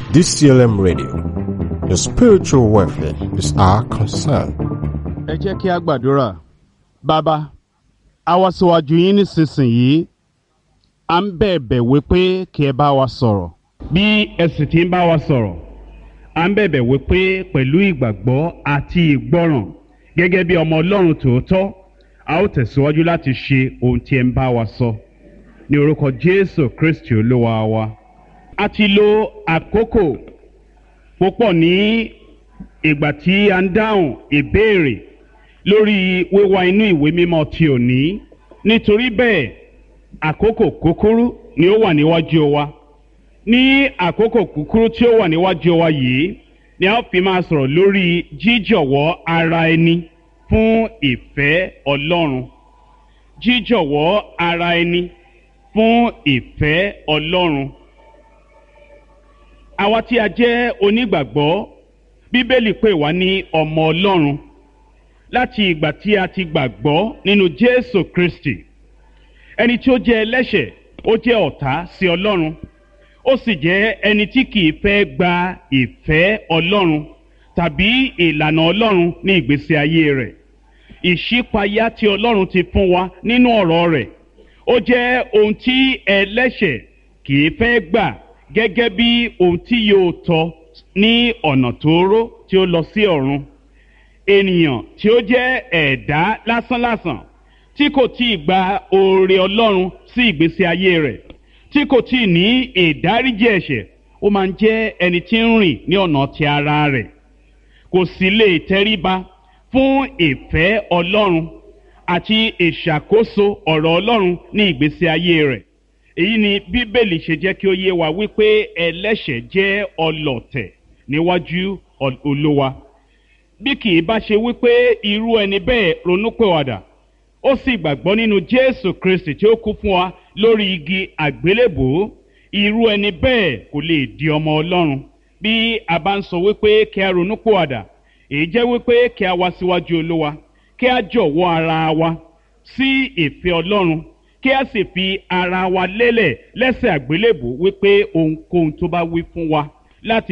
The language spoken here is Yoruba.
DCLM Radio. Your spiritual welfare is our concern. ẹ jẹ́ kí a gbàdúrà bàbá a wá síwájú yín nísinsìnyí à ń bẹ̀bẹ̀ wípé kí ẹ bá wa sọ̀rọ̀ bí ẹ sì ti ń bá wa sọ̀rọ̀ à ń bẹ̀bẹ̀ wípé pẹ̀lú ìgbàgbọ́ àti ìgbọ́ràn gẹ́gẹ́ bí ọmọ ọlọ́run tòótọ́ a ó tẹ̀síwájú láti ṣe ohun tí ẹ ń bá wa sọ ní orúkọ jésù kristi olúwa wa a ti lo àkókò púpọ̀ ní ìgbà tí a ń dáhùn ìbéèrè lórí wíwá inú ìwé mímọ́ ti òní nítorí bẹ́ẹ̀ àkókò kúkúrú ni ó wà níwájú wa ní àkókò kúkúrú tí ó wà níwájú wa yìí ni a ó fi máa sọ̀rọ̀ lórí jíjọ̀wọ́ ara ẹni fún ìfẹ́ ọlọ́run jíjọ̀wọ́ ara ẹni fún ìfẹ́ ọlọ́run àwa tí a jẹ́ onígbàgbọ́ bíbélì pè wá ní ọmọ ọlọ́run láti ìgbà tí a ti gbàgbọ́ nínú jésù kristi ẹni tí ó jẹ́ ẹlẹ́ṣẹ̀ ó jẹ́ ọ̀tá sí ọlọ́run ó sì jẹ́ ẹni tí kìí fẹ́ gba ìfẹ́ ọlọ́run tàbí ìlànà ọlọ́run ní ìgbésí ayé rẹ̀ ìṣípayá tí ọlọ́run ti fún wa nínú ọ̀rọ̀ rẹ̀ ó jẹ́ ohun tí ẹlẹ́ṣẹ̀ kìí fẹ́ gbà gẹ́gẹ́ bí ohun tí yóò tọ́ ní ọ̀nà tóóró tí ó lọ sí ọ̀run ènìyàn tí ó jẹ́ ẹ̀dá lásánlàsàn tí kò tí ì gba oore ọlọ́run sí ìgbésí ayé rẹ̀ tí kò tí ì ní ìdáríjì ẹ̀ṣẹ̀ ó máa ń jẹ́ ẹni tí ń rìn ní ọ̀nà ti ara rẹ̀ kò sì lè tẹríba fún ìfẹ́ ọlọ́run àti ìṣàkóso ọ̀rọ̀ ọlọ́run ní ìgbésí ayé rẹ̀ èyí ni bíbélì ṣe jẹ́ kí ó yé wa wípé ẹlẹ́ṣẹ̀ jẹ́ ọlọ̀tẹ̀ níwájú olúwa bí kì í bá ṣe wípé irú ẹni bẹ́ẹ̀ ronúpẹ̀wàdà ó sì gbàgbọ́ nínú jésù kristi tí ó kú fún wa lórí igi àgbélébòó irú ẹni bẹ́ẹ̀ kò lè di ọmọ ọlọ́run bí a bá ń sọ wípé kí a ronúpẹ̀wàdà èyí jẹ́ wípé kí a wá síwájú olúwa kí a jọ̀wọ́ ara wa sí ìfẹ́ ọlọ́run kí a sì fi ara wa lélẹ̀ lẹ́sẹ̀ àgbélébòó wípé ohunkóhun tó bá wí fún wa láti